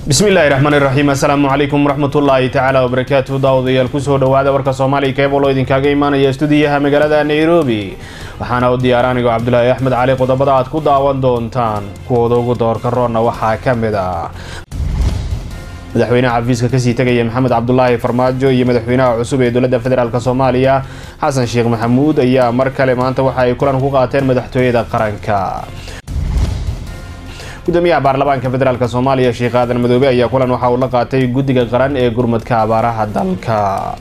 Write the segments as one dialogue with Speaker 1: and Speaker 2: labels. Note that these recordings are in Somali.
Speaker 1: bismi illaahi raxmaani raxiim assalaamu calaykum waraxmatullaahi tacaala wabarakaatu daawadayaal kusoo dhawaada warka soomaaliya keebolo idinkaaga imaanaya stuudiyaha magaalada nairobi waxaana u diyaara anigoo cabdulaahi axmed cali qodobada aad ku daawan doontaan kuwooda ugu doorka roonna waxaa ka mid ah madaxweynaha xafiiska kasii tegaya maxamed cabdulaahi farmaajo iyo madaxweynaha cusub ee dowladda federaalk soomaaliya xasan sheekh maxamuud ayaa mar kale maanta waxa ay kulan ku qaateen madaxtooyada qaranka gudoomiyaha baarlamaanka federaalk soomaaliya sheekh aadan madoobe ayaa kulan waxa uu la qaatay guddiga qaran ee gurmadka abaaraha dalka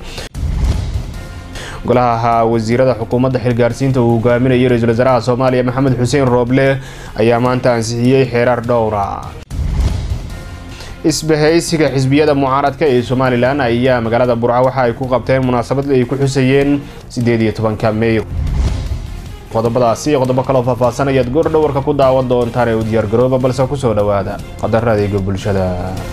Speaker 1: golaha wasiirada xukuumadda xilgaarsiinta uu hogaaminayay ra-iisul wasaaraha soomaaliya maxamed xuseen rooble ayaa maanta ansixiyey xeerar dhowra isbahaysiga xisbiyada mucaaradka ee somalilan ayaa magaalada burca waxa ay ku qabteen munaasabad ay ku xusayeen sideed iyo tobanka meey qodobadaasi iyo qodobo kaloo faahfaahsan ayaad goor dhawarka ku daawan doontaan ee u diyaargarooba balse kusoo dhawaada qadaro adeega bulshada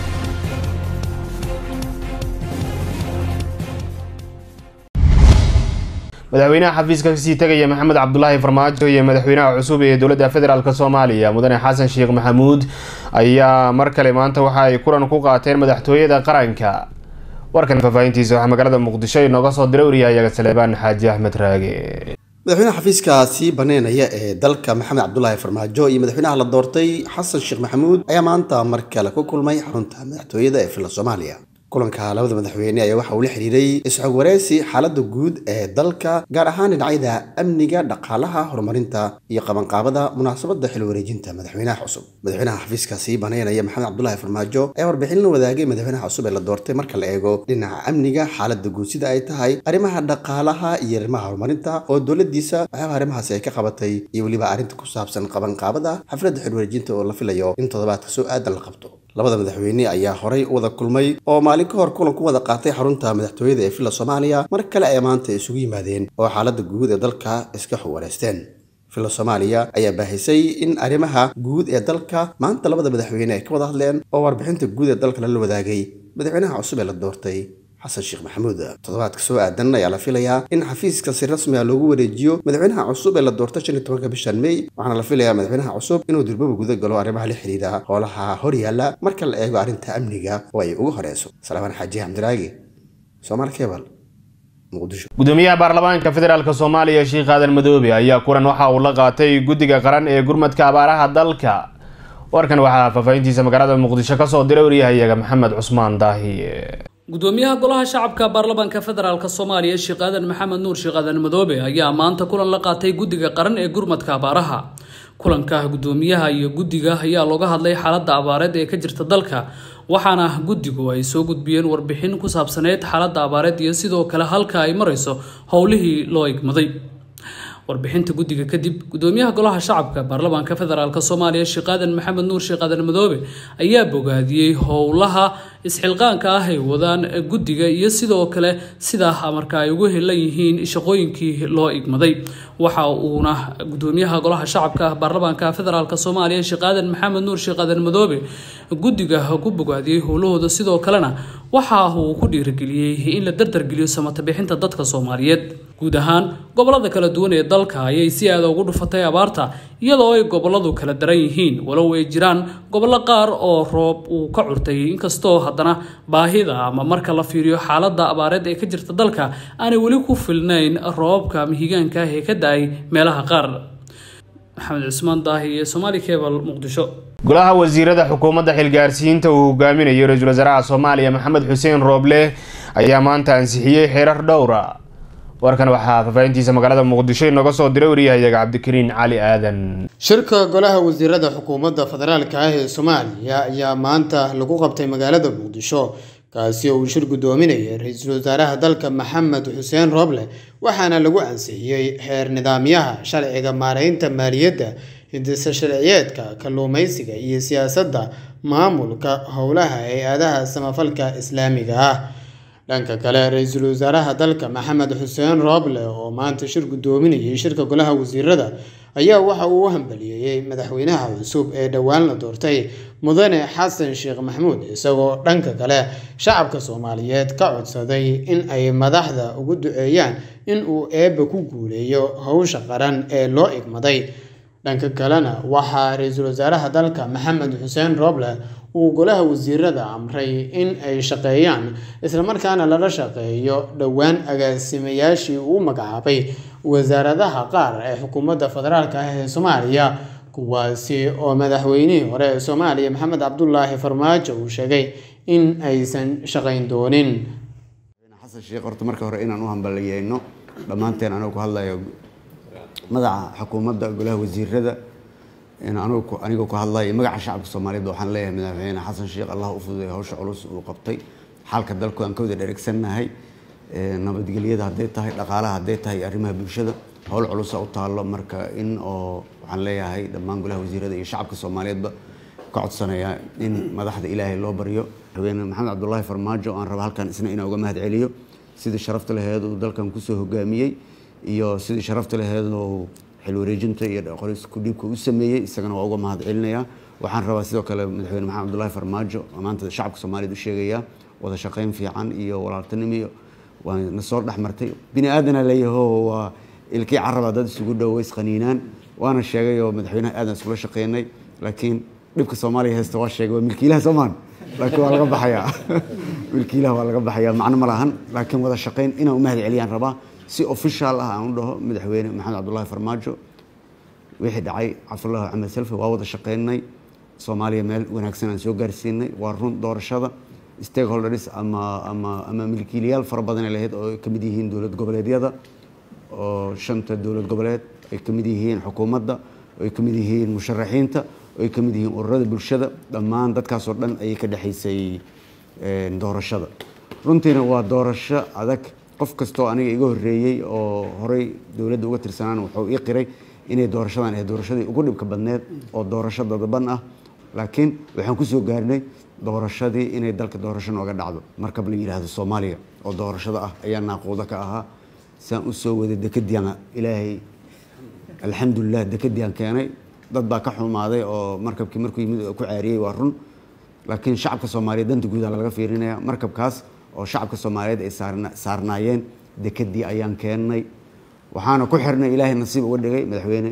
Speaker 1: madaxweynaha xafiiska kasii tegaya maxamed cabdulaahi farmaajo iyo madaxweynaha cusub ee dowladda federaalk soomaaliya mudane xasan sheekh maxamuud ayaa mar kale maanta waxa ay kulan ku qaateen madaxtooyada qaranka warkan faahfaahintiisa waxaa magaalada muqdisho inooga soo diray wariyahayaga saleebaan xaaji axmed raage
Speaker 2: madaxweynaha xafiiskaasi baneynaya ee dalka maxamed cabdulaahi farmaajo iyo madaxweynaha la doortay xasan sheekh maxamuud ayaa maanta mar kale ku kulmay xarunta madaxtooyada ee villa soomaaliya kulanka labada madaxweyne ayaa waxa uu la xiriiray isxog wareysi xaaladda guud ee dalka gaar ahaan dhinacyada amniga dhaqaalaha horumarinta iyo qabanqaabada munaasabadda xil wareejinta madaxweynaha cusub madaxweynaha xafiiskaasi baneynaya maxamed cabdulaahi farmaajo ayaa warbixin la wadaagay madaxweynaha cusub ee la doortay marka la eego dhinaca amniga xaaladda guud sida ay tahay arrimaha dhaqaalaha iyo arrimaha horumarinta oo dowladiisa waxyaaba arrimahaasi ay ka qabatay iyo weliba arrinta ku saabsan qabanqaabada xafladda xil wareejinta oo la filayo in toddobaadka soo aadan la qabto labada madaxweyne ayaa horay u wada kulmay oo maalin ka hor kulan ku wada qaatay xarunta madaxtooyada ee villa soomaaliya mar kale ay maanta isugu yimaadeen oo xaaladda guud ee dalka iska xuwareysteen villa soomaaliya ayaa baahisay in arrimaha guud ee dalka maanta labada madaxweyne ay ka wada hadleen oo warbixinta guud ee dalka lala wadaagay madaxweynaha cusub ee la doortay xasan sheekh maxamuud toddobaadka soo aadan ayaa la filayaa in xafiiska si rasmi ah loogu wareejiyo madaxweynaha cusub ee la doortay shan iyo tobanka bishan mey waxaana la filayaa madaxweynaha cusub inuu durbaba guda galo arrimaha la xiriira howlaha horyaala marka la eego arrinta amniga oo ay ugu horeyso salaamaan xaaji xamdiraagi soomaali kebal muqdisho
Speaker 1: gudoomiyaha baarlamaanka federaalk soomaaliya sheekh aadan madoobe ayaa kulan waxa uu la qaatay guddiga qaran ee gurmadka abaaraha dalka warkan waxaa faahfaahintiisa magaalada muqdisho kasoo diray waryahayaga maxamed cusmaan daahiye
Speaker 3: gudoomiyaha golaha shacabka baarlamaanka federaalk soomaaliya sheekh aadan maxamed nuur sheekh aadan madoobe ayaa maanta kulan la qaatay guddiga qaran ee gurmadka abaaraha kulanka gudoomiyaha iyo guddiga ayaa looga hadlay xaaladda abaareed ee ka jirta dalka waxaana guddigu ay soo gudbiyeen warbixin ku saabsaneyd xaaladda abaareed iyo sidoo kale halka ay marayso howlihii loo igmaday warbixinta guddiga kadib gudoomiyaha golaha shacabka baarlamaanka federaalk soomaaliya sheekh aadan maxamed nuur sheekh aadan madoobe ayaa bogaadiyey howlaha isxilqaanka ah ay wadaan guddiga iyo sidoo kale sidaa marka ay ugu helan yihiin shaqooyinkii loo igmaday waxa uuna gudoomiyaha golaha shacabka baarlamaanka federaalk soomaaliya sheekh aadan maxamed nuur sheekh aadan madoobe guddiga ku bogaadiyey howlahooda sidoo kalena waxa uu ku dhiirigeliyey in la dardargeliyo samatabixinta dadka soomaaliyeed guud ahaan gobolada kala duwan ee dalka ayay si aada ugu dhufatay abaarta iyadoo ay goboladu kala daran yihiin walow ay jiraan gobollo qaar oo roob uu ka curtay inkastoo haddana baahida ama marka la fiiriyo xaaladda abaareed ee ka jirta dalka aanay weli ku filnayn roobabka mihigaanka ah ee ka da-ay meelaha qaar maxamed cusmaan daahi iyo somaali cebal muqdisho
Speaker 1: golaha wasiirada xukuumadda xilgaarsiinta uu hogaaminayo ra-iisul wasaaraha soomaaliya maxamed xuseen rooble ayaa maanta ansixiyey xeerar dhowra warkan waxaa faahfaahintiisa magaalada muqdisho inooga soo diray wariyahayaga cabdikariin cali aadan
Speaker 4: shirka golaha wasiirada xukuumadda federaalka ah ee soomaaliya ayaa maanta lagu qabtay magaalada muqdisho kaasi oo uu shir guddoominayay ra-iisul wasaaraha dalka maxamed xuseen rooble waxaana lagu ansixiyey xeer nidaamyaha sharciga maareynta maaliyadda hindisa sharciyeedka kalluumeysiga iyo siyaasadda maamulka howlaha hay-adaha samafalka islaamiga ah dhanka kale ra-iisul wasaaraha dalka maxamed xuseen rooble oo maanta shir guddoominayay shirka golaha wasiirada ayaa waxa uu u hambaliyeeyey madaxweynaha cusub ee dhowaan la doortay mudane xasan sheekh maxamuud isagoo dhanka kale shacabka soomaaliyeed ka codsaday in ay madaxda ugu duceeyaan in uu eebba ku guuleeyo howsha qaran ee loo igmaday dhanka kalena waxaa ra-iisul wasaaraha dalka maxamed xuseen rooble uu golaha wasiirada amray in ay shaqeeyaan islamarkaana lala shaqeeyo dhowaan agaasimayaashii uu magacaabay wasaaradaha qaar ee xukuumadda federaalk ah ee soomaaliya kuwaasi oo madaxweynihii hore ee soomaaliya maxamed cabdulaahi farmaajo uu sheegay in aysan shaqayn doonin
Speaker 5: xasan sheekh horta marka hore inaan u hambalyeeyno dhammaanteen anuu ku hadlayo madaxa xukuumadda golaha wasiirada anigoo ku hadlayo magaca shacabka soomaaliyeed waxaan leeyahay madaxweyne xasan sheekh allah u fududay hawsha culus uu qabtay xaalka dalku aan ka wada dheregsannahay nabadgelyada hadday tahay dhaqaalaha hadday tahay arrimaha bulshada howl culusa u taallo marka in oo waxaan leeyahay dhammaan golaha wasiirada iyo shacabka soomaaliyeedba ka codsanaya in madaxda ilaahay loo baryo madaxweyne maxamed cabdulaahi farmaajo aan raba halkan isna inaan uga mahad celiyo sidii sharafta laheed uu dalkan kusoo hogaamiyey iyo sidii sharafta laheed uu xil wareejinta iyo qorisku dhiibka u sameeyey isagana waa uga mahad celinayaa waxaan rabaa sidoo kale madaxweyne maxamed cabdulaahi farmaajo maanta shacabka soomaaliyeed u sheegayaa wada shaqayn fiican iyo walaaltinimo iyo waa na soo dhex martay bini aadana leeyaho waa ilkii caraba dad isugu dhow ways qaniinaan waana sheegay oo madaxweynaha aadan iskula shaqeynay laakiin dhibka soomaaliya haysta waa sheegay waa milkiilaha soomaan laakiin waa laga baxayaa milkiilaha waa laga baxayaa macno ma lahan laakiin wada shaqayn inaan u mahad celiyaan rabaa si official ah aan u dhaho madaxweyne maxamed cabdulaahi farmaajo wixii dhacay cabdullaahi axmed selfe waa wada shaqeynay soomaaliya meel wanaagsan aan soo gaarsiinay waa run doorashada stakeholders ama ama ama milkiilayaal fara badan ay lahayd oo ay ka mid yihiin dowlad goboleedyada oo shanta dowlad goboleed ay ka mid yihiin xukuumadda oo ay ka mid yihiin musharaxiinta oo ay ka mid yihiin ururada bulshada dhammaan dadkaasoo dhan ayay ka dhexaysay doorashada runtiina waa doorasho adag qof kastoo aniga iga horreeyey oo horey dowladda uga tirsanaan wuxuu ii qiray inay doorashadan ahayd doorashadii ugu dhibka badneed oo doorasho dadaban ah laakiin waxaan kusoo gaarnay doorashadii inay dalka doorasho nooga dhacdo markab la yidhaahdo soomaaliya oo doorashada ah ayaa naaquuda ka ahaa saan u soo waday dekadiana ilaahay alxamdulilah dekadiaan keenay dad baa ka xumaaday oo markabkii markuu yimid ku caariyey waa run laakiin shacabka soomaaliyeed danta guudaa laga fiirinaya markabkaas oo shacabka soomaaliyeed ay saarnaayeen dekadii ayaan keennay waxaana ku xirnay ilaahay nasiib uga dhigay madaxweyne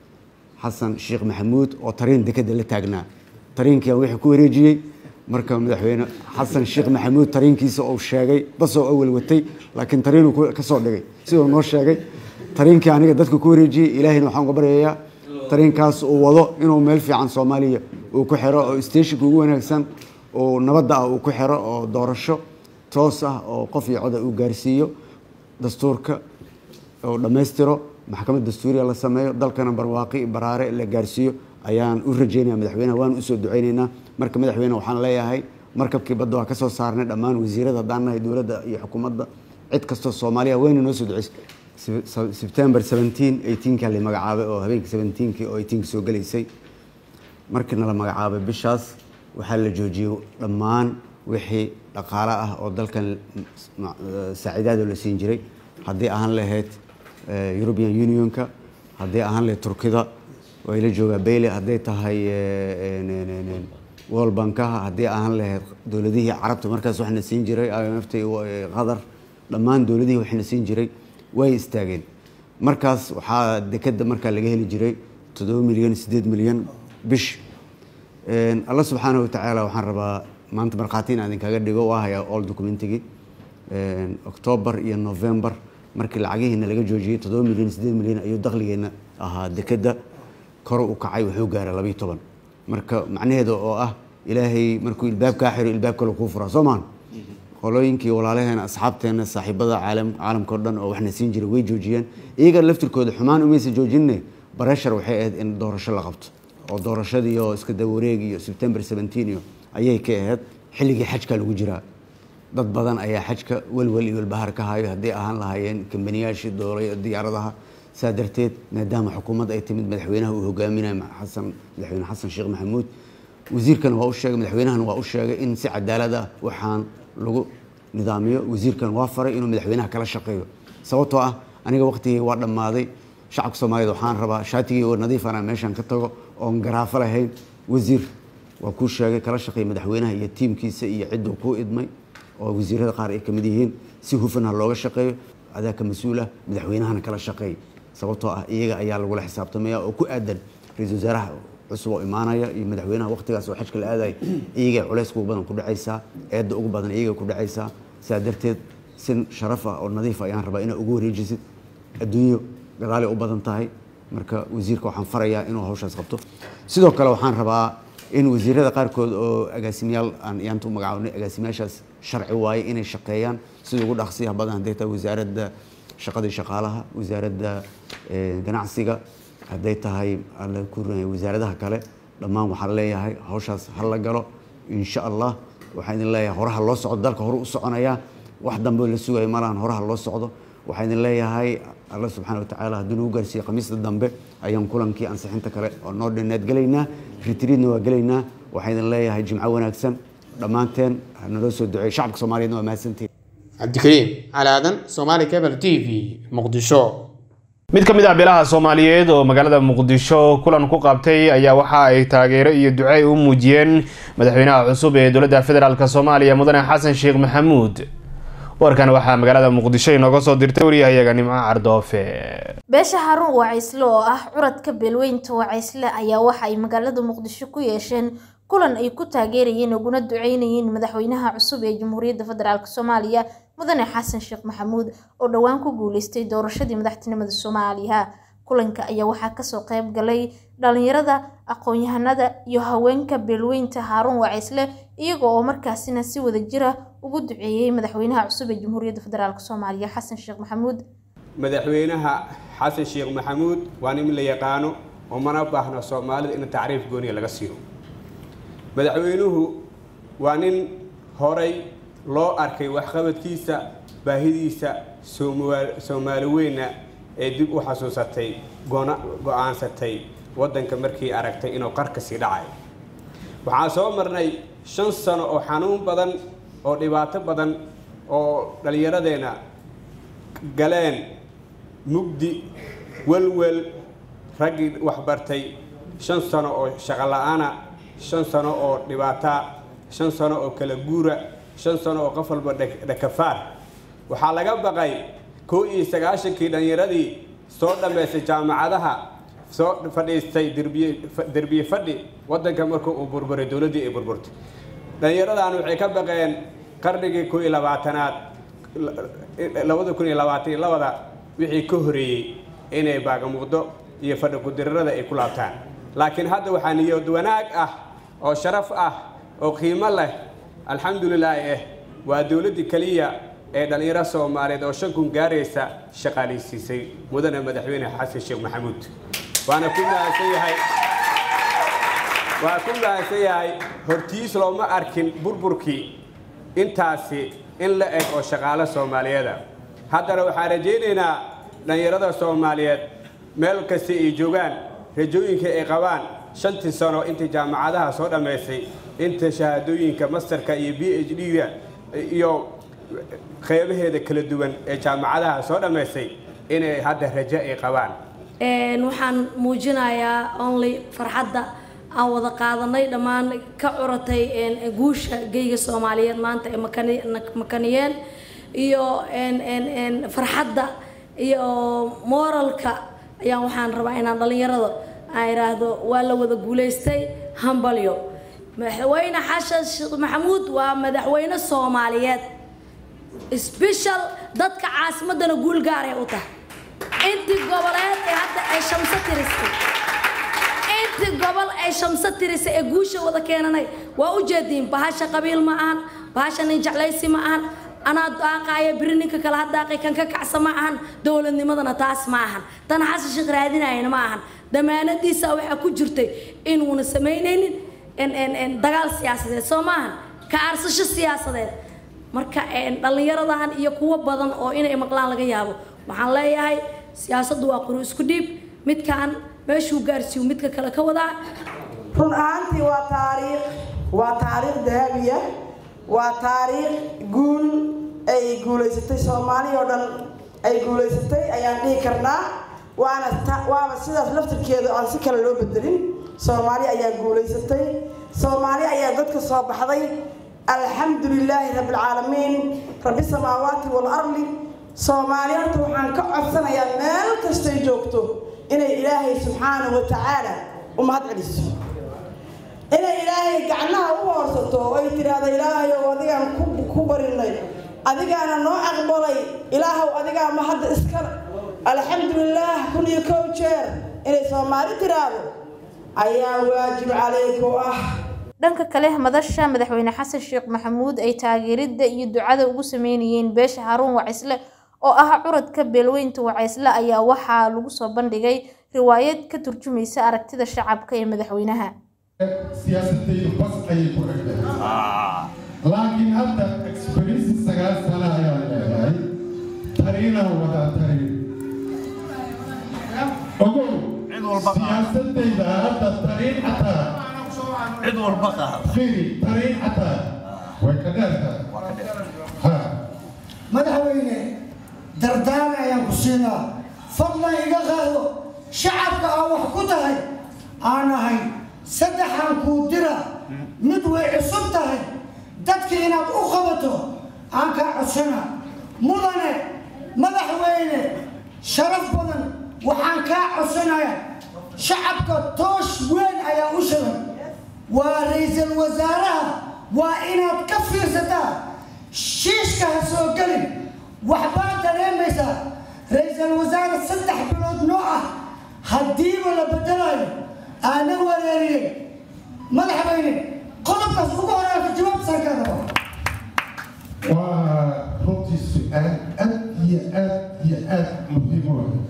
Speaker 5: xasan sheekh maxamuud oo tariin dekada la taagnaa tariinkiiaan wixii ku wareejiyey marka madaxweyne xasan sheekh maxamuud tariinkiisa uu sheegay basoo awal watay laakiin tariinuu ka soo dhigay siduu noo sheegay tariinkii aniga dadka ku wareejiyey ilaahayna waxaan uga baryayaa tariinkaas uu wado inuu meel fiican soomaaliya uu ku xiro oo stationka ugu wanaagsan oo nabadda ah uu ku xiro oo doorasho toos ah oo qof iyo coda uu gaarsiiyo dastuurka oo dhammaystiro maxkamad dastuuriya la sameeyo dalkana barwaaqi baraare la gaarsiiyo ayaan u rajeynaya madaxweyneha waan usoo duceyneynaa marka madaxweyne waxaan leeyahay markabkii badda waa kasoo saarnay dhammaan wasiirada haddaan nahay dowladda iyo xukuumadda cid kastoo soomaaliya wayna noo soo duceysay sebtember seventeen eighteenka la magacaabay oo habeenkii seventeenkii oo eighteenka soo gelaysay markiina la magacaabay bishaas waxaa la joojiyey dhammaan wixii dhaqaale ah oo dalkan saaciidaadoo la siin jiray haddii ahaan lahayd european unionka haddii ahaan lahayd turkida way la joogaa bayle hadday tahay world bankaha haddii ahaan lahayd dowladihii carabta markaas waxna siin jiray imft qatar dhammaan dowladihii waxna siin jiray way istaageen markaas waxaa dekeda markaa laga heli jiray toddoba milyan siddeed milyan bish alla subxaanahu watacaala waxaan rabaa maanta markhaati in idinkaga dhigo waa hayaa all documentigii octoobar iyo november markii lacagihiina laga joojiyey toddoba milyan siddeed milyan ayuu dakhligeena ahaa dekeda kor u kacay wuxuu gaaray labayo toban marka macnaheeda oo ah ilaahay markuu ilbaab kaa xiro ilbaab kale kuu furaa soo maan qolooyinkii walaalaheena asxaabteena saaxiibada caalam caalamka o dhan oo waxna siin jiray way joojiyeen iyaga laftirkooda xumaan umaysa joojinne bareshar waxay ahayd in doorasho la qabto oo doorashadii oo iska dawareeg iyo sebtember seventeen iyo ayay ka ahayd xilligii xajka lagu jiraa dad badan ayaa xajka welwel iyo welbahar ka hayo hadday ahaan lahaayeen kambaniyaashii doolay diyaaradaha saa darteed maadaama xukuumadda ay timid madaxweynaha uu hogaaminayo xasan madaxweyne xasan sheekh maxamuud wasiirkan waa u sheegay madaxweynahan waa u sheegay in si cadaalad ah waxaan lagu nidaamiyo wasiirkan waa faray inuu madaxweynaha kala shaqeeyo sababtoo ah aniga waqtigii waa dhammaaday shacabka soomaaliyed waxaan rabaa shaatigii oo nadiifana meeshan ka tago oon garaafo lahayn wasiir waa kuu sheegay kala shaqeey madaxweynaha iyo tiimkiisa iyo cidduu kuu idmay oo wasiirada qaar ay ka mid yihiin si hufan ha looga shaqeeyo adaa ka mas-uul ah madaxweynahana kala shaqeey sababtoo ah iyaga ayaa lagula xisaabtamaya oo ku aadan ra-iisul wasaaraha cusub oo imaanaya iyo madaxweynaha waqtigaas oo xajka la aadaya iyagay culays ugu badan ku dhacaysaa eedda ugu badan iyagay ku dhacaysaa sidaa darteed si sharaf ah oo nadiif ah ayaan rabaa inaad ugu wareejisid adduunyo gadaalay u badan tahay marka wasiirka waxaan farayaa inuu hawshaas qabto sidoo kale waxaan rabaa in wasiirada qaarkood oo agaasimayaal aan yaanta u magacaabnay agaasimayaashaas sharci waaye inay shaqeeyaan sida ugu dhaqsiyaha badan hadday tahay wasaaradda shaqadii shaqaalaha wasaaradda ganacsiga hadday tahay alla ku wasaaradaha kale dhammaan waxaan leeyahay hawshaas ha la galo insha allah waxaan idin leeyahay horaha loo socdo dalka hore u soconaya wax dambe la sugayo malahan horaha loo socdo waxaan idin leeyahay alla subxaana watacaala hadduu nagu gaarsiiyo khamiista dambe ayaan kulankii ansixinta kale oo noo dhinneed gelaynaa ritriidna waa gelaynaa waxaan idin leeyahay jimco wanaagsan dhammaanteen naloo soo duceeyo shacabka soomaaliyeedna waa mahadsantihin
Speaker 4: cabdikariim calaadan somaali cable t v muqdisho
Speaker 1: mid ka mid ah beelaha soomaaliyeed oo magaalada muqdisho kulan ku qabtay ayaa waxa ay taageero iyo ducey u muujiyeen madaxweynaha cusub ee dowladda federaalk soomaaliya mudane xasan sheekh maxamuud warkan waxaa magaalada muqdisho inooga soo dirtay waryahayaga nimco cardoofe
Speaker 6: beesha haruun wacaysle oo ah curadka beelweynta wacaysle ayaa waxa ay magaalada muqdisho ku yeesheen kulan ay ku taageerayeen uguna duceynayeen madaxweynaha cusub ee jamhuuriyadda federaalk soomaaliya mudane xasan sheekh maxamuud oo dhowaan ku guuleystay doorashadii madaxtinimada soomaaliya kulanka ayaa waxaa kasoo qeyb galay dhalinyarada aqoon-yahanada iyo haweenka beelweynta haaruun wacaysle iyaga oo markaasina si wada jira ugu duceeyey madaxweynaha cusub ee jamhuuriyadda federaalk soomaaliya xasan sheekh maxamuud
Speaker 7: madaxweynaha xasan sheekh maxamuud waa nin la yaqaano oo mana baahno soomaalida in tacriif gooniya laga siiyo madaxweynuhu waa nin horay loo arkay waxqabadkiisa baahidiisa soomaali weyna ee dib u xasuusatay go-aansatay waddanka markii aragtay inuu qarka sii dhacayo waxaan soo marnay shan sano oo xanuun badan oo dhibaato badan oo dhallinyaradeenna galeen mugdi welwel raggii waxbartay shan sano oo shaqo la-aana shan sano oo dhibaata shan sano oo kala guura shan sano oo qof walba dhakafaar waxaa laga baqay kow iyo sagaashankii dhallinyaradii soo dhammaystay jaamacadaha soo fadhiistay derbiye fadhi waddanka markuu uu burburay dowladdii ay burburtay dhallinyaradan waxay ka baqeen qarnigii kow iyo labaatanaad labada kun iyo labaatan iyo labada wixii ka horeeyey inay baagamuqdo iyo fadhi kudirarada ay ku laabtaan laakiin hadda waxaa niyad wanaag ah oo sharaf ah oo qiimo leh alxamdulilaahi ah waa dowladdii keliya ee dhallinyaro soomaaliyeed oo shan kun gaaraysa shaqaalaysiisay mudane madaxweyne xasan sheekh maxamuud waana ku mahadsan yahay waa ku mahadsan yahay hortiis looma arkin burburkii intaasi in la eg oo shaqaalo soomaaliyeeda haddana waxaan rajaynaynaa dhallinyarada soomaaliyeed meel kasta ay joogaan rajooyinka ay qabaan shantii sano intii jaamacadaha soo dhammaysay inta shahaadooyinka masterka iyo b h d-ga iyo qeybaheeda kala duwan ee jaamacadaha soo dhammaysay inay hadda rajo ay qabaan
Speaker 8: waxaan muujinayaa only farxadda aan wada qaadanay dhammaan ka curatay guusha geyga soomaaliyeed maanta ee makaniyeen iyo farxadda iyo moralka ayaan waxaan rabaa inaan dhallinyarada aan idhaahdo waa la wada guulaystay hambalyo madaxweyne xasan sheekh maxamuud waa madaxweyne soomaaliyeed special dadka caasimadana guul gaaray u tahay intii goboleed ee hadda ay shamso tirisay intii gobol ay shamso tirisay ee guusha wada keenanay waa u jeediin bahasha qabiil ma ahan bahasha nin jeclaysi ma ahan anaa daaqaaya biri ninka kale ha daaqay kan ka kacsa ma ahan dowladnimadana taas ma ahan tan xasan sheekh raadinayana ma ahan damaanadiisa waxaa ku jirtay inuuna samaynaynin dagaal siyaasadeed soo maahan ka aarsasho siyaasadeed marka dhallinyaradahan iyo kuwo badan oo inay maqlaan laga yaabo waxaan leeyahay siyaasaddu waa quru isku dhiib midkaan meeshuu gaarsiiyo midka kale ka wadaa
Speaker 9: run ahaantii waa taariikh waa taariikh dahabiya waa taariikh guul ay guulaysatay soomaali oo dhan ay guulaysatay ayaan dhihi karnaa waana waaba sidaas laftirkeeda aan si kale loo bedelin soomaali ayaa guulaysatay soomaali ayaa dadka soo baxday alxamdu lilaahi rabbilcaalamiin rabbi samaawaati walardi soomaali horta waxaan ka codsanayaa meel kastay joogto inay ilaahay subxaanahu wa tacaala u mahad celiso inay gacnaha u hoorsato oo ay tiraahdo ilaahayow adigaan ku barinay adigaana noo aqbalay ilaahow adigaa ma hadda iskale alxamdulilaah kun iyo kow jeer inay soomaali tiraahdo ayaa waajib calayku ah
Speaker 6: dhanka kale madasha madaxweyne xasan sheekh maxamuud ay taageeridda iyo ducada ugu sameynayeen beesha haruun wacisle oo ah curadka beelweynta wacaysle ayaa waxaa lagu soo bandhigay riwaayad ka turjumaysa aragtida shacabka ee madaxweynaha
Speaker 10: siyaasadaydu bas ayay ku xigtay laakiin hadda experience sagaal sano ayaan leedahay tariina wadaa tariin ogow siyaasadayda hadda tariin xataa cid walba qaada tariin xataa way ka dheertahay
Speaker 11: madaxweyne dardaarme ayaan ku siinaa fadlan iga qaado shacabka aa wax ku tahay aan ahay saddexan kuu dira mid way cusub tahay dadka inaad u qabato aan kaa codsana mudane madaxweyne sharaf badan waxaan kaa codsanaya shacabka toosh weyn ayaa u shidan waa ra-iisul wasaaraha waa inaad ka fiirsataa shiishka ha soo gelin waxbaad dareemaysaa ra-iisul wasaare saddex bilood noo ah haddiiba la bedelayo aana wareeriyey madaxweyne qodobkaas ugu horeata jawaabtaan ka rabo
Speaker 10: waa runtii su-aal aad iyo aad iyo aad muhiim u ah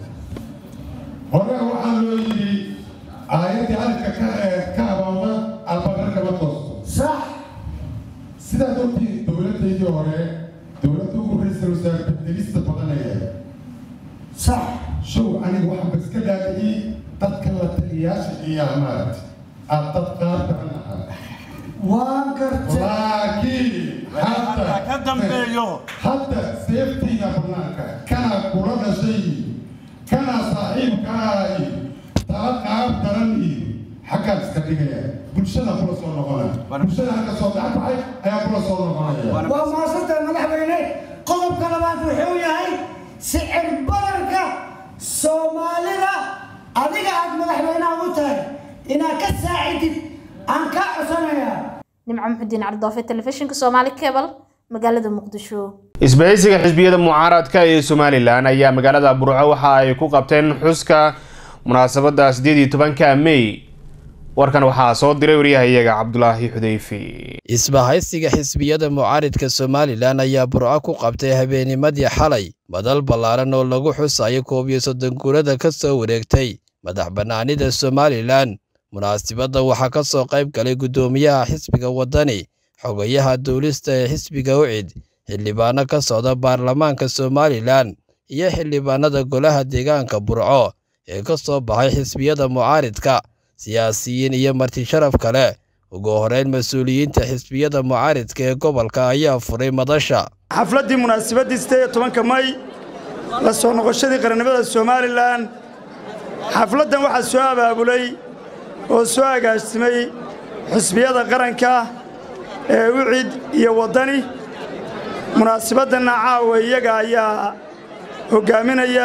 Speaker 10: hore waxaa loo yidhi aayaddii hadalka ka ka abaawda albaqar kama toosto
Speaker 11: sax
Speaker 10: sidaad ogtihiin dowladdaydii hore dowladda ugu ra-iisul wasaare bedelista badanaya
Speaker 11: sax
Speaker 10: show aniga waxaan ba iska dhaadhiciyey dadka la taliyaasha iyo maaragtay aad dad qaar badan ahaa
Speaker 11: waan gartay
Speaker 10: laakiin hadda
Speaker 12: ka dambeeyo
Speaker 10: hadda seeftiina banaanka kana kula dhashay kana saaxiibkaa iyo tala qaab daran iyo xaggaan iska dhigaya bulshada kula soo noqonaya bulshada halka soo dhacbaxay ayaa kula soo noqonaya
Speaker 11: waa maasantahay madaxweyne qodobka labaad wuxuu yahay sicir baranka soomaalida adiga aad madaxweynaha u tahay inaad ka saacidid aan kaa codsanayaa
Speaker 6: nimco muxudiin cardoofe telefishinka soomaali cebal magaalada muqdisho
Speaker 1: isbahaysiga xisbiyada mucaaradka ee somalilan ayaa magaalada burco waxa ay ku qabteen xuska munaasabada sideed iyo tobanka mey warkan waxaa soo diray waryahayaga cabdulaahi xudeyfi
Speaker 13: isbahaysiga xisbiyada mucaaridka somalilan ayaa burco ku qabtay habeenimadii xalay madal ballaaran oo lagu xusayo koob iyo soddon guurada ka soo wareegtay madax bannaanida somalilan munaasibadda waxaa ka soo qayb galay guddoomiyaha xisbiga waddani xogayaha duulista ee xisbiga ucid xildhibaano ka socda baarlamaanka somalilan iyo xildhibaanada golaha deegaanka burco ee ka soo baxay xisbiyada mucaaridka siyaasiyiin iyo marti sharaf kale ugu horeyn mas-uuliyiinta xisbiyada mucaaridka ee gobolka ayaa furay madasha
Speaker 14: xafladdii munaasabadii sideed iyo tobanka may la soo noqoshadii qarannimada somalilan xafladdan waxaa soo abaabulay oo soo agaastimay xisbiyada qaranka ee ucid iyo waddani munaasabaddanna caawa iyaga ayaa hoggaaminaya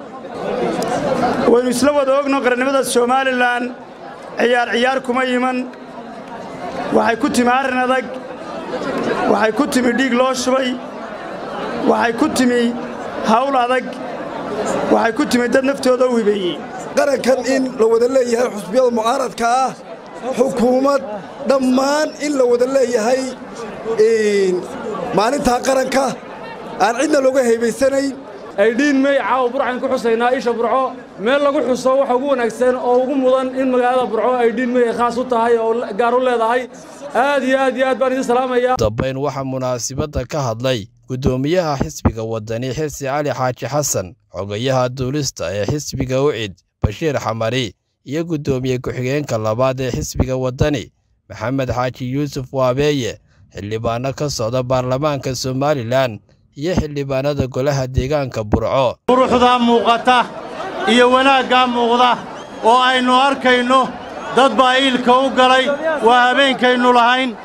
Speaker 14: waynu isla wada ogno qarannimada somalilan ciyaar ciyaar kuma iman waxay ku timi arrin adag waxay ku timi dhiig loo shubay waxay ku timi hawl adag waxay ku timi dad naftooda u hibeeyey
Speaker 15: qarankan in la wada leeyahay xusbiyada mucaaradka ah xukuumad dhammaan in la wada leeyahay maalintaa qaranka aan cidna looga haybaysanayn
Speaker 16: aydhiin mey caawa burcan ku xusaynaa isha burco meel lagu xuso waxa ugu wanaagsan oo ugu mudan in magaalada burco aydhiin mey ay khaas u tahay oo gaar u leedahay aad iyo aad iyo aad baan idin salaamaya
Speaker 13: dambayn waxaa munaasibadda ka hadlay guddoomiyaha xisbiga waddani xirsi cali xaaji xasan xogayaha duulista ee xisbiga ucid bashiir xamari iyo guddoomiye ku-xigeenka labaad ee xisbiga waddani maxamed xaaji yuusuf waabeeye xildhibaano ka socda baarlamaanka somalilan iyo xildhibaanada golaha deegaanka burco
Speaker 12: quruxdaa muuqata iyo wanaaggaa muuqda oo aynu arkayno dad baa iilka u galay waa habeenkaynu lahayn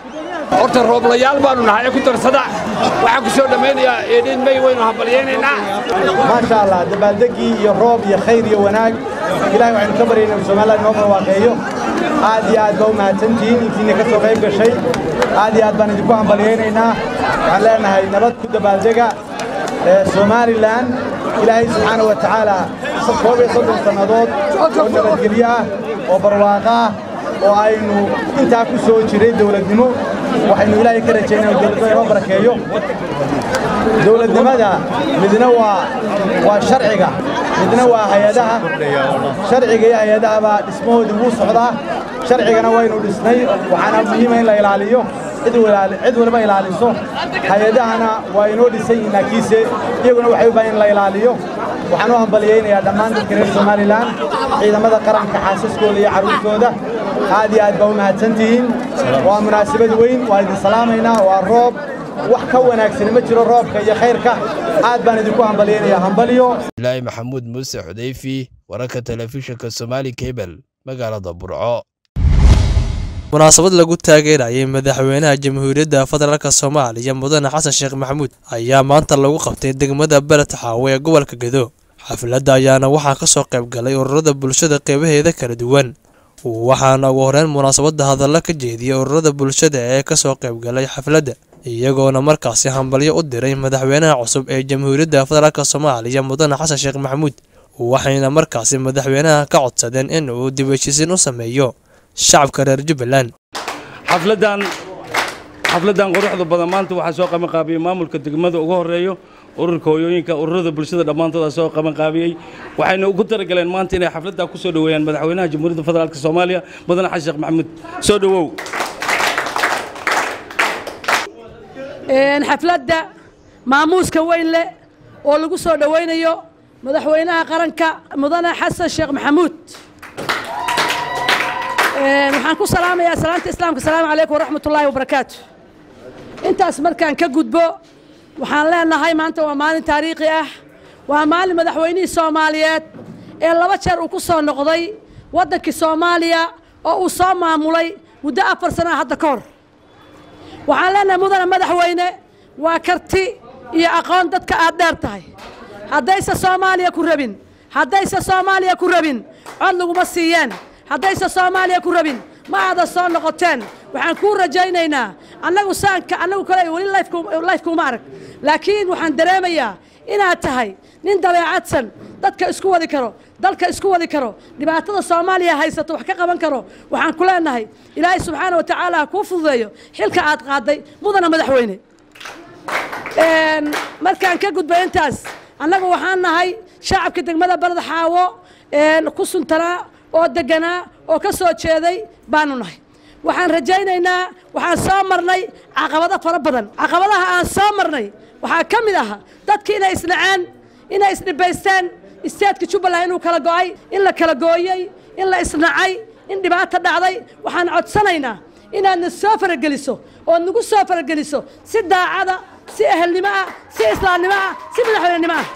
Speaker 17: horta rooblayaal baanu nahay ee ku darsada waxaan ku soo dhammaynayaa eedhiin may waynu hambalyaynaynaa
Speaker 18: maasha allah dabaaldegii iyo roob iyo khayr iyo wanaag ilahay waxaynu ka baryaynaa inuu somaliland inoo barwaaqeeyo aad iyo aad baa u mahadsantihiin intiina ka soo qayb gashay aad iyo aad baan idinku hambalyaynaynaa waxaan leenahay nabad ku dabaaldega somalilan ilaahay subxaana wa tacaala koob iyo soddon sannadood oo nabadgelyo ah oo barwaaqo ah oo aynu intaa ku soo jiray dowladnimo waxaynu ilaahay ka rajaynaa inuu dowladnimada inoo barakeeyo dowladnimada midna waa waa sharciga midna waa hay-adaha sharciga iyo hay-adahaba dhismahoodii wuu socdaa sharcigana waynu dhisnay waxaana muhiima in la ilaaliyo cid waliba ilaaliso hay-adahana waa inoo dhisan yihiin laakiinse iyaguna waxay u baahan in la ilaaliyo waxaan u hambalyaynayaa dhammaan dadka reer somalilan ciidamada qaranka xaasaskooda iyo carruurtooda aad iyo aad baa u mahadsantihiin waa munaasabad weyn waa idin salaamaynaa waa roob wax ka wanaagsani ma jiro roobka iyo khayrka aad baan idinku hambalyaynayaa hambalyo
Speaker 13: ilaahi maxamuud muuse xudayfi wararka telefishinka somaali kebel magaalada burco
Speaker 19: munaasabad lagu taageerayay madaxweynaha jamhuuriyadda federaalk soomaaliya mudane xasan sheekh maxamuud ayaa maanta lagu qabtay degmada belet xaawe ee gobolka gedo xafladda ayaana waxaa ka soo qayb galay ururada bulshada qeybaheeda kala duwan waxaana ugu horeyn munaasabadda hadalla ka jeediyey ururada bulshada ee kasoo qayb galay xafladda iyagoona markaasi hambalyo u diray madaxweynaha cusub ee jamhuuriyadda federaalk soomaaliya mudane xasan sheekh maxamuud waxayna markaasi madaxweynaha ka codsadeen in uu dib heshiisiin u sameeyo shacabka reer jubbaland
Speaker 20: xafladdan xafladdan quruxda badan maanta waxaa soo qabanqaabiyey maamulka degmada ugu horeeyo ururka hooyooyinka ururada bulshada dhammaantooda soo qabanqaabiyey waxayna ugu talagaleen maanta inay xafladdaa ku soo dhoweeyaan madaxweynaha jamhuuriyadda federaalk soomaaliya mudane xasan sheekh maxamuud soo dhowow
Speaker 21: xafladda maamuuska weyn leh oo lagu soo dhowaynayo madaxweynaha qaranka mudane xasan sheekh maxamuud waxaan ku salaamayaa salaanta islaamka asalaamu calaykum waraxmat ullaahi wabarakaatu intaas markaan ka gudbo waxaan leenahay maanta waa maalin taariikhi ah waa maalin madaxweynihii soomaaliyeed ee laba jeer uu ku soo noqday waddankii soomaaliya oo uu soo maamulay muddo afar sana hadda ka hor waxaan leenahay mudane madaxweyne waa karti iyo aqoon dadka aad dheer tahay haddayse soomaaliya ku rabin haddayse soomaaliya ku rabin cod laguma siiyeen haddayse soomaaliya ku rabin ma aada soo noqoteen waxaan kuu rajaynaynaa annagu saanka annagu kale weli lifekuuma arag laakiin waxaan dareemayaa inaad tahay nin dabeecadsan dadka isku wadi karo dalka isku wadi karo dhibaatada soomaaliya haysato wax ka qaban karo waxaan ku leenahay ilaahay subxaana wa tacaala ha kuu fududeeyo xilka aad qaaday mudana madaxweyne markaan ka gudbay intaas annagu waxaan nahay shacabka degmada balad xaawo ku suntanaa oo deganaa oo ka soo jeeday baanu nahay waxaan rajaynaynaa waxaan soo marnay caqabado fara badan caqabadaha aan soo marnay waxaa ka mid aha dadki inay isnaceen inay isdhibaysteen isteedka jubbaland inuu kala go'ay in la kala gooyey in la isnacay in dhibaato dhacday waxaan codsanaynaa inaadna soo farageliso ood nagu soo farageliso si daacada si ehelnimo ah si islaamnimo ah si madaxweynenimo ah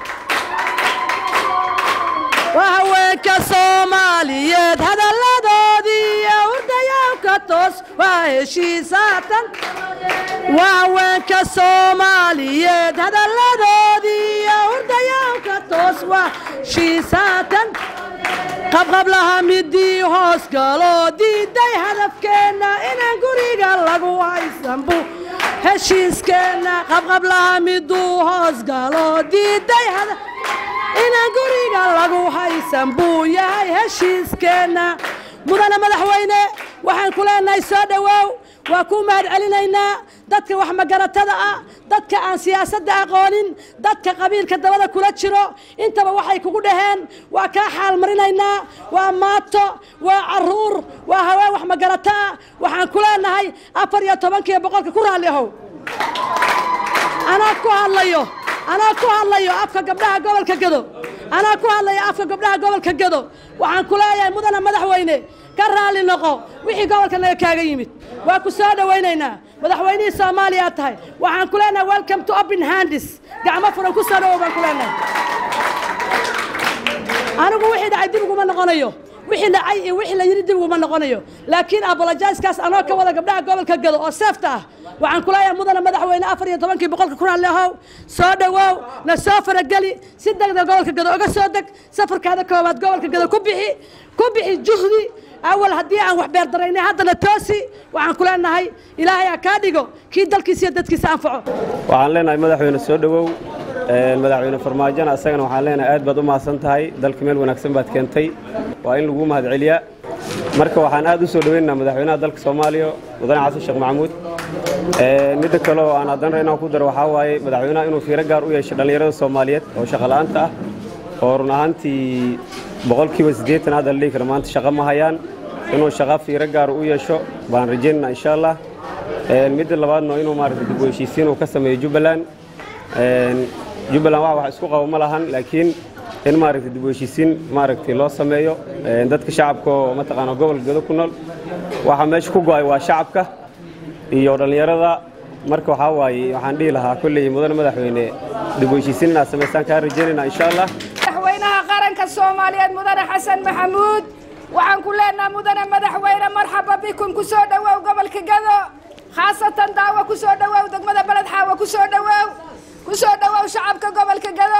Speaker 21: waa haweenka soomaaliyeed hadalladoodii hurdayawka toos waa heshiisaatan waa haweenka soomaaliyeed hadalladoodii hurdayawka toos waa heshiisaatan qabqablaha midii hoos galoo diiday hadafkeenna inaan guriga lagu haysanbu heshiiskeenna qabqablaha miduu hoos galoo diiday hadaf inaan guriga lagu haysan buu yahay heshiiskeenna mudane madaxweyne waxaan ku leenahay soo dhowaaw waa ku mahad celinaynaa dadka wax magaratada ah dadka aan siyaasadda aqoonin dadka qabiilka dabada kula jiro intaba waxay kugu dhaheen waa kaa xaalmarinaynaa waa maato waa caruur waa haween wax magarato ah waxaan ku leenahay afar iyo tobankiiyo boqolka ku raalli ahow anaa ku hadlayo anaa ku hadlayo afka gabdhaha gobolka gedo anaa ku hadlayo afka gabdhaha gobolka gedo waxaan ku leeyahay mudana madaxweyne ka raalli noqo wixii gobolka naga kaaga yimid waa ku soo dhowaynaynaa madaxweynihii soomaaliya aad tahay waxaan ku leenahay welcome to open handis gacmo furan ku soo dhowow baan ku leenahay anigu wixii dhacay dib uguma noqonayo wixii dhacay iyo wixii la yidhi dib uguma noqonayo laakiin abolojaiskaas anoo ka wada gabdhaha gobolka gado oo seefta ah waxaan kuleeyahay mudana madaxweyne afar iyo tobankii boqolka kun allehow soo dhowow na soo farageli si degdeg gobolka gado uga soo deg safarkaada koowaad gobolka gado ku bixi ku bixi juhdi awal haddii aan wax beerdaraynay haddana toosi waxaan ku leenahay ilaahay ha kaa dhigo kii dalkiisa iyo dadkiisa anfaco
Speaker 2: waxaan leenahay madaxweyne soo dhowow madaxweyne farmaajona isagana waxaan leenahay aad baad u mahadsan tahay dalka meel wanaagsan baad keentay waa in lagu mahadceliyaa marka waxaan aad u soo dhoweynaynaa madaxweynaha dalka soomaaliya mudane xasan sheekh maxamuud midda kale oo aan haddana inaan ku daro waxaa waaye madaxweynaha inuu fiiro gaar u yeesho dhallinyarada soomaaliyeed oo shaqola'aanta ah oo run ahaantii boqolkiiba siddeetan hadda la dhihi karo maanta shaqo ma hayaan inuu shaqo fiiro gaar u yeesho baan rajaynaynaa insha allah midda labaadna inuu maaragtay dib u heshiisiin uu ka sameeyo jubbaland jubbaland wax wax isku qabo ma lahan laakiin in maaragtay dib u heshiisiin maaragtay loo sameeyo dadka shacabka oo mataqaana gobolka gado ku nool waxa meesha ku go'ay waa shacabka iyo dhallinyarada marka waxaa waaye waxaan dhihi lahaa kolley mudane madaxweyne dib u heshiisiin inaad samaystaan kaa rajaynaynaa insha allah
Speaker 22: madaxweynaha qaranka soomaaliyeed mudane xasan maxamuud waxaan ku leenaha mudane madaxweyne marxaba bikum ku soo dhowow gobolka gado khaasatan daawo ku soo dhowow degmada beled xaawo ku soo dhowow ku soo dhowow shacabka gobolka gado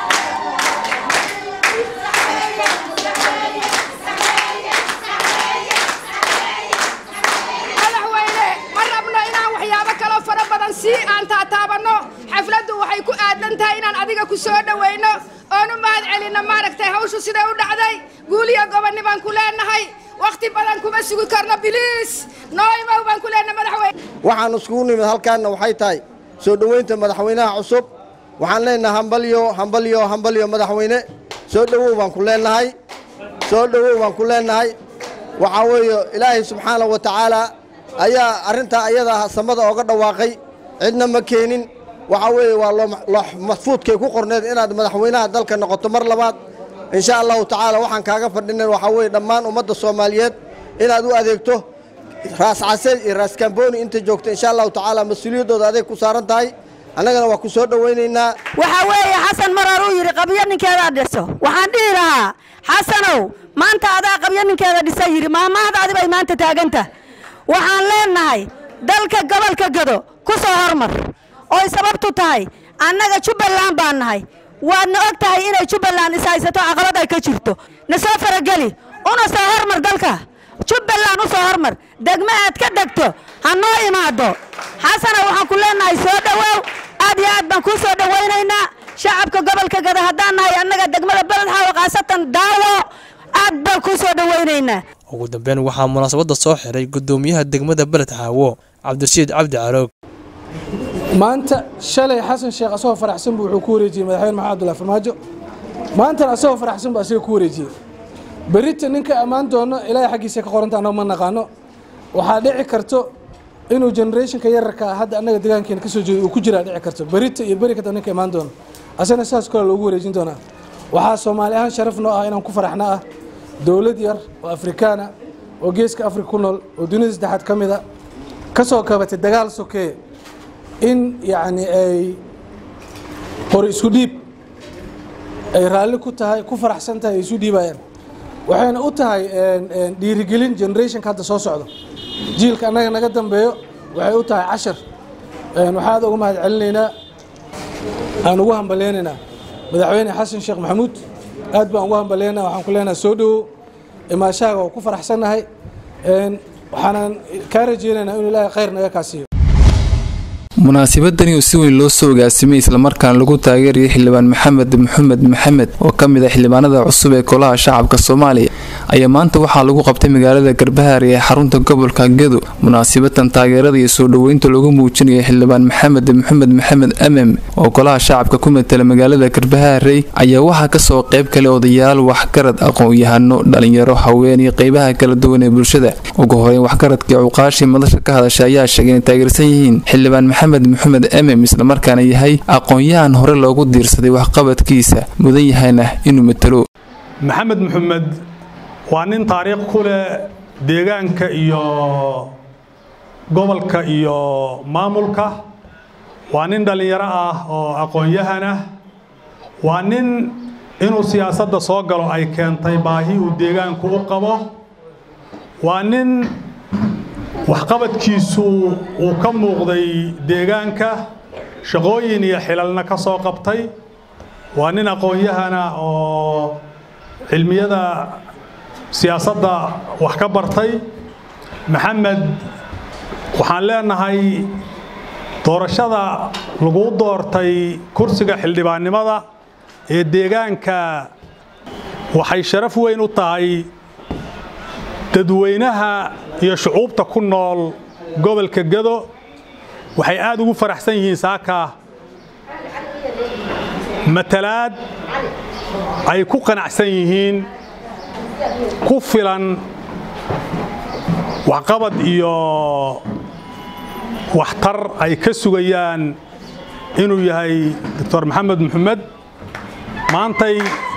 Speaker 22: madaxweyne ma rabno inaan waxyaabo kaloo fara badan sii aan taataabanno xafladdu waxay ku aadan tahay inaan adiga ku soo dhowayno oonu mahad celinno maaragtay hawshu siday u dhacday guuliyo gobonni baan ku leenahay wakhti badan kuma sugi karno biliis noo imow baan ku leenahay madaxweyne
Speaker 23: waxaan iskugu nimid halkaanna waxay tahay soo dhoweynta madaxweynaha cusub waxaan leenahay hambalyo hambalyo hambalyo madaxweyne soo dhowow baan ku leenahay soo dhowow baan ku leenahay waxaa weeye ilaahay subxaana wa tacaala ayaa arrintaa ayada samada ooga dhawaaqay cidna ma keenin waxaa weeye waa loo maxfuudkay ku qorneed inaad madaxweynaha dalka noqoto mar labaad insha allahu tacaala waxaan kaaga fadhinen waxaa weeye dhammaan ummadda soomaaliyeed inaad u adeegto raas caseed iyo raas kambooni inta joogto insha allahu tacaala mas-uuliyaddooda adeeg ku saaran tahay annagana waa ku soo dhowaynaynaa
Speaker 21: waxaa weeye xasan mar horuu yidhi qabyo ninkeedaa dhiso waxaan dhihi lahaa xasanow maanta adaa qabyo ninkeeda dhisa yidhi maamaahdaadi bay maanta taaganta waxaan leenahay dalka gobolka gado ku soo hormar oy sababtu tahay annaga jubbaland baan nahay waadna og tahay inay jubbaland is haysato caqabad ay ka jirto na soo farageli una soo hormar dalka jubbaland u soo hormar degmo aad ka dhegto ha noo imaado xasana waxaan ku leenahay soo dhowow aad iyo aad baan kuu soo dhowaynaynaa shacabka gobolka gada haddaan nahay annaga degmada beled xaawo khaasatan daawo aad baan kuu soo dhowaynaynaa
Speaker 19: ugu dambeyn waxaa munaasabadda soo xiray gudoomiyaha degmada beled xaawo cabdirashiid cabdi caroog
Speaker 24: maanta shalay xasan sheekh asagoo faraxsan buu wuxuu ku wareejiyey madaxweyne maxamed abdullahi farmaajo maantana asagoo faraxsan buu asiga ku wareejiyey berita ninka ammaan doono ilaahay xaggiisa ka qoranta annago ma naqaano waxaa dhici karto inuu generationka yararka hadda annaga deegaankeena kasoo jeedo uu ku jiraa dhici karto berita iyo beri kata ninka imaan doono asagana sidaas kale loogu wareejin doonaa waxaa soomaali ahaan sharaf noo ah inaan ku faraxna ah dowlad yar oo afrikaana oo geeska afrika ku nool oo dunida saddexaad ka mid a ka soo kabatay dagaal sokeeye in yacni ay qori isku dhiib ay raalli ku tahay ku faraxsan tahay ay isu dhiibayaan waxayna u tahay dhiirigelin generationka hadda soo socdo jiilka annaga naga dambeeyo waxay u tahay cashar waxaad uga mahad celinaynaa aan ugu hambaleynaynaa madaxweyne xasan sheekh maxamuud aad baan ugu hambaleyna waxaan ku leenahay soo dhowow imaashaaga oo ku faraxsannahay waxaanan kaa rajeynaynaa inuu ilaahay khayr naga kaasiiyo
Speaker 25: munaasabadani oo si weyn loo soo ogaasimay islamarkaana lagu taageerayay xildhibaan maxamed maxamed maxamed oo ka mid ah xildhibaanada cusub ee golaha shacabka soomaaliya ayaa maanta waxaa lagu qabtay magaalada garbahaare ee xarunta gobolka gedo munaasabadan taageerada iyo soo dhoweynta lagu muujinaya xildhibaan maxamed maxamed maxamed amem oo golaha shacabka ku matala magaalada garbahaarey ayaa waxaa kasoo qayb kale odayaal waxgarad aqoon-yahano dhalinyaro haween iyo qeybaha kala duwan ee bulshada ugu horeyn waxgaradkii cuqaashii madasha ka hadasha ayaa sheegay inay taageersan yihiin xildhibaan maxamed maxamed emem islamarkaana yahay aqoon-yahan hore loogu diirsaday waxqabadkiisa mudan yahayna inuu matalo
Speaker 26: maxamed maxamed waa nin taariikh ku leh deegaanka iyo gobolka iyo maamulka waa nin dhallinyaro ah oo aqoon-yahan ah waa nin inuu siyaasadda soo galo ay keentay baahi uu deegaanku u qabo waa nin waxqabadkiisu uu ka muuqday deegaanka shaqooyin iyo xilalna ka soo qabtay waa nin aqoon-yahana oo cilmiyada siyaasadda wax ka bartay maxamed waxaan leenahay doorashada lagu doortay kursiga xildhibaannimada ee deegaanka waxay sharaf weyn u tahay dadweynaha iyo shucuubta ku nool gobolka gado waxay aad ugu faraxsan yihiin saaka matalaad ay ku qanacsan yihiin ku filan waxqabad iyo waxtar ay ka sugayaan inuu yahay doctor maxamed maxamed maantay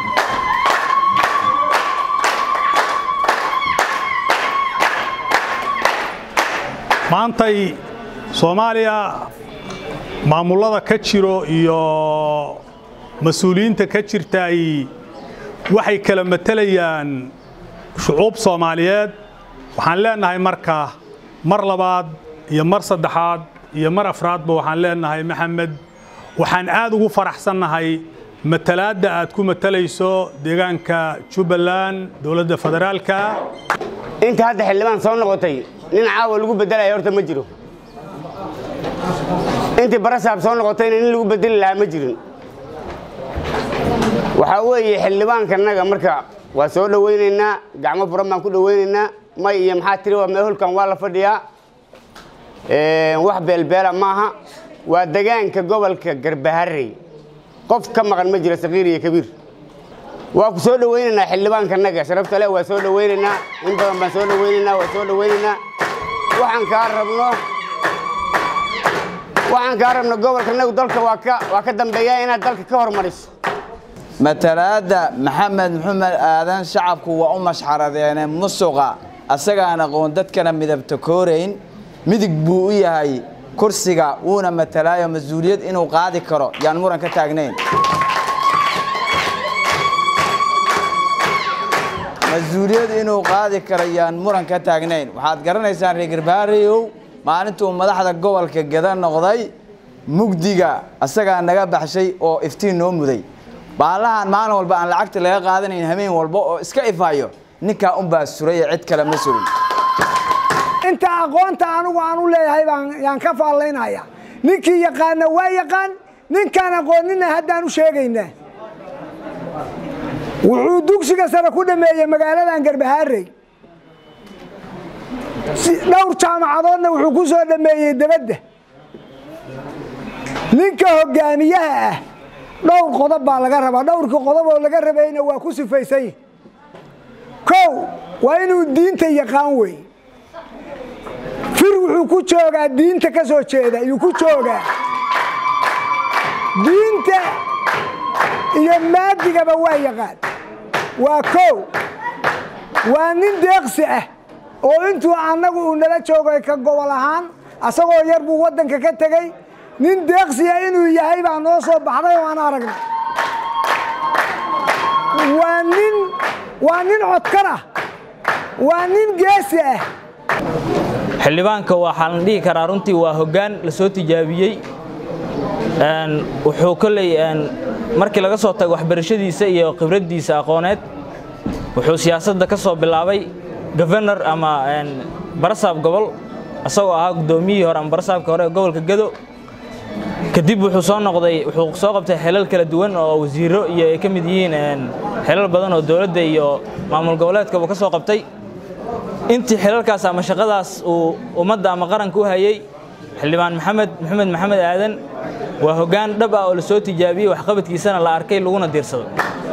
Speaker 26: maantay soomaaliya maamullada ka jiro iyo mas-uuliyiinta ka jirtaay waxay kala matelayaan shucuub soomaaliyeed waxaan leenahay marka mar labaad iyo mar saddexaad iyo mar afraadba waxaan leenahay maxamed waxaan aad ugu faraxsannahay matalaadda aad ku matalayso deegaanka jubbaland dowladda federaalka
Speaker 3: inta hadda xildhibaan soo noqotay nin caawa lagu bedelaya horta ma jiro intii barasaab soo noqotayna nin lagu bedeli lahaa ma jirin waxaa weeye xildhibaankannaga marka waa soo dhowaynaynaa gacmo furan baan ku dhowaynaynaa may iyo maxaa tiri waa meehulkan waa la fadhiyaa wax beelbeela maaha waa degaanka gobolka garbaharey qof ka maqan ma jiro saqiir iyo kabiir waa ku soo dhowaynaynaa xildhibaankannaga sharafta leh waa soo dhowaynaynaa in badan baan soo dhowaynaynaa waa soo dhowaynaynaa waxaan kaa rabno waxaan kaa rabno gobolkanagu dalka waa ka waa ka dambeeya inaad dalka ka hormariso
Speaker 4: matalaadda maxamed maxamed aadan shacabku waa u mashxaradeene musuqa asagaan aqoon dadkana midabta koorayn midig buu u yahay kursiga wuuna matalaayo mas-uuliyad inuu qaadi karo yaan muran ka taagnayn mas-uuliyad inuu qaadi karo yaan muran ka taagnayn waxaad garanaysaan reer garbaarayow maalintuu madaxda gobolka gada noqday mugdiga asagaa naga baxshay oo iftiin noo muday baalahan maalin walba aan lacagta laga qaadanayn hameen walba oo iska ifayo ninkaa unbaa suraya cid kale ma surin
Speaker 5: inta aqoonta anigu aan u leeyahay baan yaan ka faallaynaya ninkii yaqaana waa yaqaan ninkaan aqoonina haddaan u sheegaynaa wuxuu dugsiga sare ku dhameeyey magaaladan garbahaarey dhowr jaamacadoodna wuxuu ku soo dhameeyey debadda ninka hogaamiyaha ah dhowr qodob baa laga rabaa dhowrkii qodob oo laga rabayna waa ku sifaysan yihi kow waa inuu diinta yaqaan wey fir wuxuu ku joogaa diinta ka soo jeeda ayuu ku joogaa diinta iyo maadigaba waa yaqaan waa kow waa nin deeqsi ah oo intuu annagu uu nala joogay ka gobol ahaan asagoo yar buu waddanka ka tegey nin deeqsiya inuu yahay baa noo soo baxday oo aan aragnay waa nin waa nin codkar ah waa nin geesi ah
Speaker 7: xildhibaanka waxaa la dhihi karaa runtii waa hoggaan la soo tijaabiyey wuxuu kolley markii laga soo tago waxbarashadiisa iyo khibraddiisa aqooneed wuxuu siyaasadda ka soo bilaabay gofernor ama barasaab gobol isagoo ahaa guddoomiyihii hore ama barasaabka hore ee gobolka gedo kadib wuxuu soo noqday wuxuu soo qabtay xelal kala duwan oo wasiiro iyo ay ka mid yihiin xelal badan oo dowladda iyo maamul goboleedkaba ka soo qabtay intii xilalkaas ama shaqadaas uu ummadda ama qaranka u hayey xildhibaan maxamed maxamed maxamed aadan waa hoggaan dhab ah oo la soo tijaabiyey waxqabadkiisana la arkay laguna diirsaday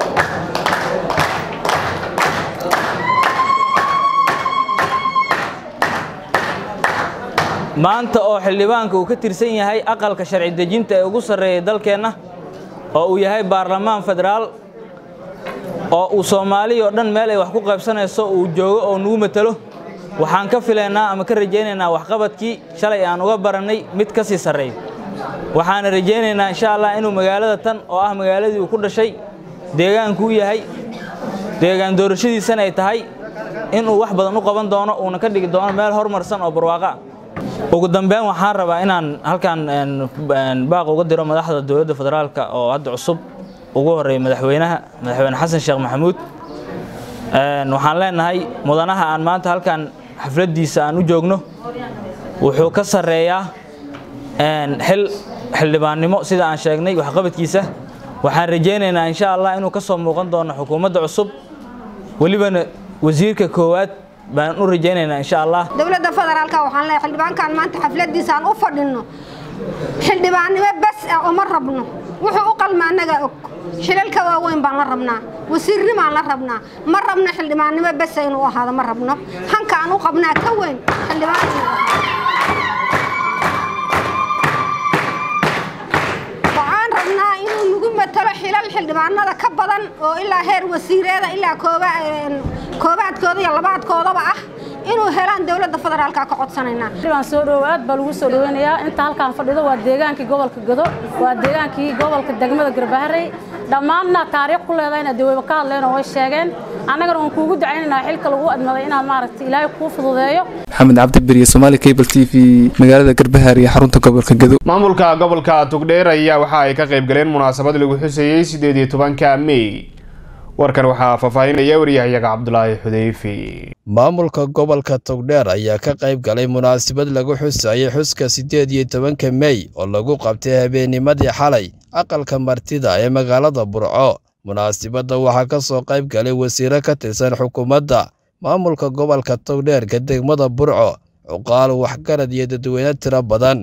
Speaker 7: maanta oo xildhibaanka uu ka tirsan yahay aqalka sharci dejinta ee ugu sarreeyay dalkeenna oo uu yahay baarlamaan federaal oo uu soomaaliya oo dhan meel ay wax ku qaybsanayso uu joogo oo nugu matalo waxaan ka filaynaa ama ka rajaynaynaa waxqabadkii shalay aan uga barannay mid ka sii sarreeyo waxaana rajaynaynaa insha allah inuu magaalada tan oo ah magaaladii uu ku dhashay deegaanku u yahay deegaan doorashadiisana ay tahay inuu wax badan u qaban doono uuna ka dhigi doono meel horumarsan oo barwaaqa ugu dambeyn waxaan rabaa inaan halkan baaq uga diro madaxda dowladda federaalka oo hadda cusub ugu horeeya madaxweynaha madaxweyne xasan sheekh maxamuud waxaan leenahay mudanaha aan maanta halkan xafladdiisa aan u joogno wuxuu ka sarreeyaa xil xildhibaannimo sida aan sheegnay waxqabadkiisa waxaan rajaynaynaa insha allah inuu ka soo muuqan doono xukuumadda cusub welibana wasiirka koowaad baan u rajaynaynaa insha allah
Speaker 22: dowladda federaalka waxaan leeyahay xildhibaankan maanta xafladiisa aan u fadhinno xildhibaannimo bas ah uma rabno wuxuu u qalma annaga og shilalka waaweyn baan la rabnaa wasiirnimaan la rabnaa ma rabno xildhibaannimo basa inuu ahaado ma rabno hanka aan u qabnaa ka weyn xildhibaan waxaan rabnaa inuu nagu matalo xilal xildhibaanada ka badan oo ilaa heer wasiireeda ilaa koobaadkooda iyo labaadkoodaba ah inuu helaan dowladda federaalka ka codsanaynaa
Speaker 1: waan soo dhowaad baa lagu soo dhoweynayaa inta halkaan fadhido waa deegaankii gobolka gado waa deegaankii gobolka degmada garbaharey dhammaanna taariikh ku leedahayna dee wayba ka hadleen oo way sheegeen annagana waan kuugu ducaynaynaa xilka lagu admaday inaad maaragtay ilaahay kuu fududeeyo
Speaker 25: maxamed cabdiberiye somaali cable t v magaalada garbahaar iyo xarunta gobolka gado
Speaker 6: maamulka gobolka tugdheer ayaa waxa ay ka qayb galeen munaasabad lagu xuseeyey sideed iyo tobanka mey warkan waxaa faahfaahinaya waryahayaga cabdulaahi xudeyfi
Speaker 13: maamulka gobolka togdheer ayaa ka qayb galay munaasabad lagu xusayay xuska siddeed iyo tobanka mey oo lagu qabtay habeennimadii xalay aqalka martida ee magaalada burco munaasabadda waxaa ka soo qayb galay wasiiro ka tirsan xukuumadda maamulka gobolka togdheerka degmada burco cuqaal waxgarad iyo dadweyne tiro badan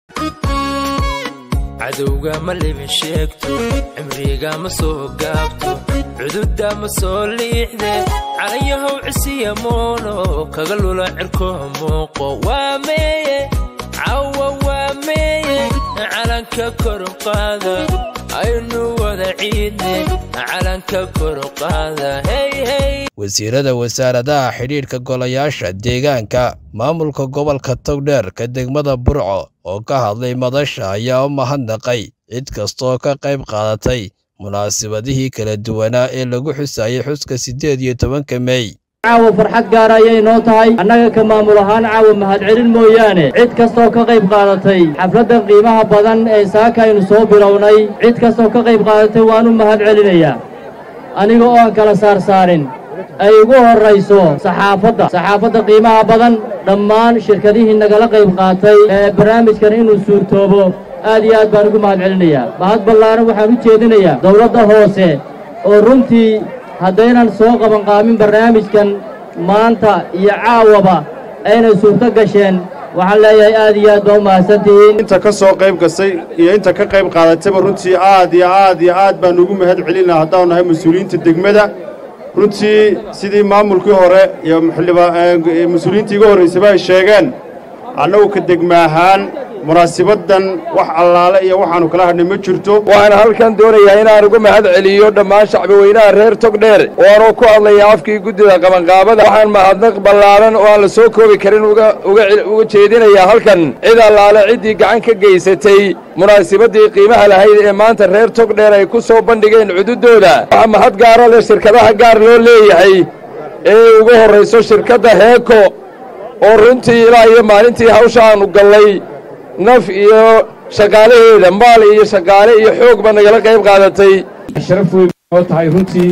Speaker 8: cadowga ma libin sheegto cimriga ma soo gaabto cududda ma soo liixde calayahow cisiya moono kaga lula cirkoha muuqo waa meeye cawa waa meeye calanka koruqaada aynu wada ciidne calanka koruqaada heyhey
Speaker 13: wasiirada wasaaradaha xidhiidhka golayaasha deegaanka maamulka gobolka togdheer ka degmada burco oo ka hadlay madasha ayaa u mahadnaqay cid kastooo ka qayb qaadatay munaasabadihii kala duwanaa ee lagu xusayay xuska siddeed iyo tobanka mey
Speaker 9: caawa farxad gaar ayay noo tahay annaga ka maamul ahaan caawa mahadcelin mooyaane cid kastoo ka qayb qaadatay xafladdan qiimaha badan ee saaka aynu soo bilownay cid kastoo ka qayb qaadatay waanu mahad celinayaa aniga oo aan kala saarsaarin ay ugu horrayso saxaafadda saxaafadda qiimaha badan dhammaan shirkadihii nagala qayb qaatay ee barnaamijkan inuu suurtoobo aad iyo aad baan ugu mahad celinayaa mahad ballaaran waxaan u jeedinayaa dawladda hoose oo runtii haddaynan soo qabanqaamin barnaamijkan maanta iyo caawaba aynay suurto gasheen waxaan leeyahay aad iyo aad baa u mahadsantihiin
Speaker 10: inta ka soo qayb gasay iyo inta ka qayb qaadatayba runtii aad iyo aad iyo aad baan ugu mahad celinaa haddaanu nahay mas-uuliyiinta degmada runtii sidii maamulkii hore iyo mas-uuliyiintii iga horraysaba ay sheegeen annagu ka degma ahaan munaasibaddan wax allaale iyo waxaannu kala hadhnay ma jirto
Speaker 11: waxaan halkan doonayaa inaan uga mahad celiyo dhammaan shacbi weynaha reer togdheer oo aanoo ku hadlaya afkii guddida qabanqaabada waxaan mahadnaq ballaaran oo aan la soo koobi karin uga jeedinayaa halkan cid allaale ciddii gacan ka geysatay munaasibaddii qiimaha lahayd ee maanta reer togdheer ay ku soo bandhigeen cududooda waxaa mahad gaara leh shirkadaha gaar loo leeyahay ee ugu horrayso shirkadda heeko oo runtii ilaa iyo maalintii hawsha aannu gallay naf iyo shaqaalaheeda maal iyo shaqaale iyo xoogba nagala qayb qaadatay
Speaker 27: sharaf weyn oo tahay runtii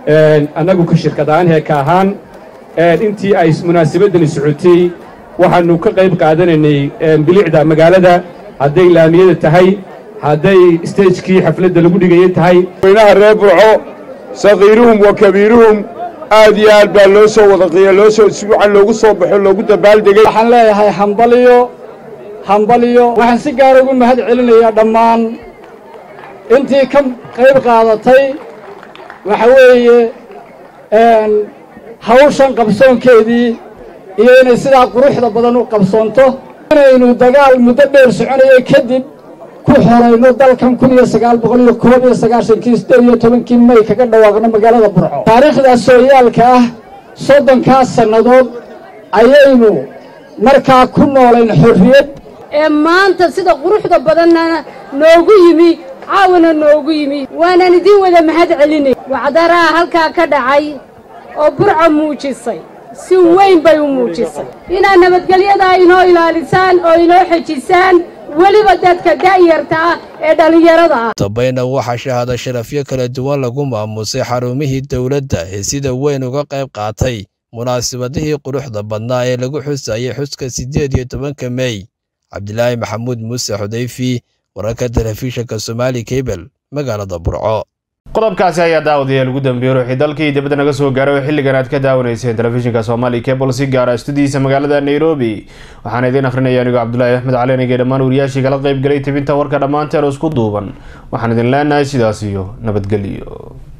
Speaker 27: annagu ka shirkadahaan heeka ahaan intii ay munaasabaddani socotay waxaannu ka qayb qaadanaynay bilicda magaalada hadday laamiyada tahay hadday stejkii xafladda lagu dhigayay tahay
Speaker 11: weynaha reer burco sakiiruhum wa kabiiruhum aad iyo aad baa loo soo wadaqiya loo soo si wacan loogu soo baxo loogu dabaaldegay
Speaker 28: waxaan leeyahay hambaliyo hambaliyo waxaan si gaar ugu mahad celinayaa dhammaan intii ka qayb qaadatay waxa weeye hawshan qabsoonkeedii iyo inay sidaa quruxda badan u qabsoonto inaynu dagaal muddo dheer soconayay kadib ku xorayno dalkan kun iyo sagaal boqol iyo koob iyo sagaashankii siddeed iyo tobankii may kaga dhawaaqno magaalada burco taariikhdaas sooyaalka ah soddonkaas sannadood ayaynu markaa ku noolayn xorriyad
Speaker 21: ee maanta sida quruxda badanna noogu yimi
Speaker 2: caawana noogu yimi waanaan idiin wada mahad celinay wacdaraha halkaa ka dhacay oo burco muujisay si weyn bay u muujisay inaad nabadgelyadaa inoo ilaalisaan oo inoo xejisaan weliba dadka da'yarta ah ee dhallinyarada ah
Speaker 13: dambayna waxaa shahaado sharafyo kala duwan lagu maamusay xarumihii dowladda ee sida weyn uga qayb qaatay munaasabadihii quruxda badnaa ee lagu xusayay xuska siddeed iyo tobanka mey cabdilaahi maxamuud muuse xudayfi wararka telefishinka somaali kabel magaalada burco
Speaker 6: qodobkaasi ayaa daawadayaal ugu dambeeyey ruuxii dalkii dibadda naga soo gaaray oo xilligan aad ka daawanayseen telefishinka soomaali cable si gaara studiyiisa magaalada nairobi waxaana idiin akrinaya anigoo cabdulaahi axmed calinige dhammaan wariyaashii kala qayb galay tibinta warka dhammaanteen oo isku duuban waxaan idin leenahay sidaas iyo nabadgelyo